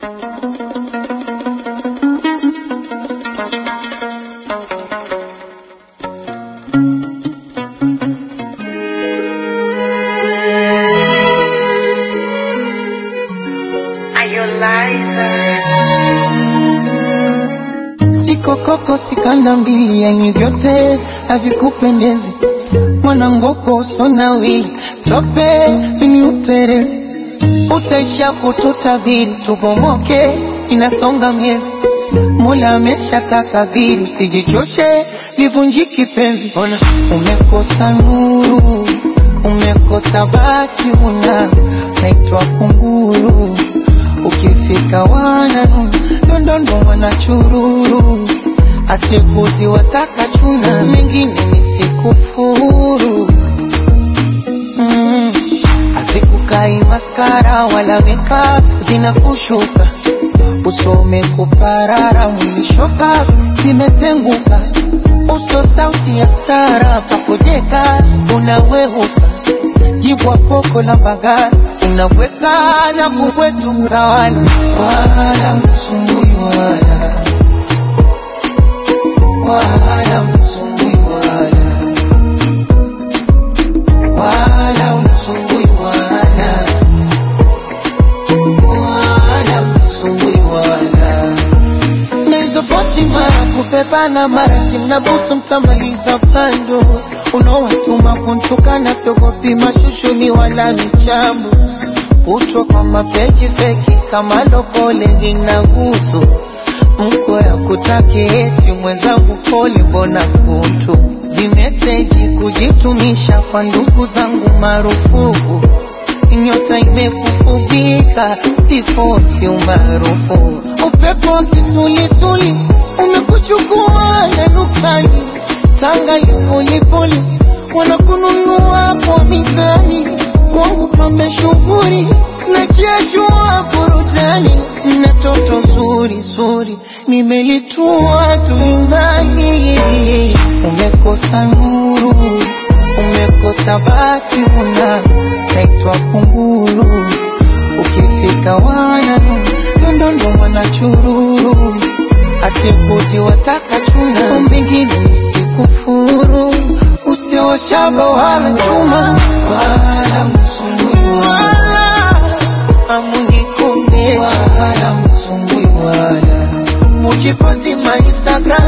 Sikokoko sikanda mbili, yani vyote havikupendezi. Mwanangoko sonawi tope mimi uterezi, utaisha kututabiri tubomoke, inasonga miezi. Mola amesha takabiri, usijichoshe livunjiki penzi. Ona umekosa nuru, umekosa bati, una naitwa kunguru ukifika wananu ndondondo wanachururu asikuzi wataka chuna mengine nisikufuru mm. Azikukai maskara wala makeup zinakushuka usome kuparara mwishoka zimetenguka uso sauti ya stara pakojeka unaweuka jibwa koko la bagari unaweka na kubwetuka wala wala msumbui wala wala msumbui wala wala msumbui wala wala msumbui wala na hizo posti mara kupepana mara timnabusu mtamaliza pando unaowatuma kuntukana siogopi mashushuni wala michambo kutwa kwa mapeji feki kama lokole vinagusu mko ya kutaki eti mwenzangu pole mbona kuntu vimeseji kujitumisha kwa ndugu zangu marufuku nyota imekufubika sifosi umaarufu upepo wa kisulisuli umekuchukua na nuksani tanga lipolipoli wanakununua kwa mizani kwangu pambe shughuri na jeshua furutani na toto zuri zuri nimelitua tulindani umekosa nuru umekosa bati una naitwa kunguru ukifika wananu ndondondo wanachururu asikuzi wataka chuna mbingine nisikufuru usioshaba wala chuma wala msumbui wala amunikondesha wala msumbui wala mujiposti ma instagram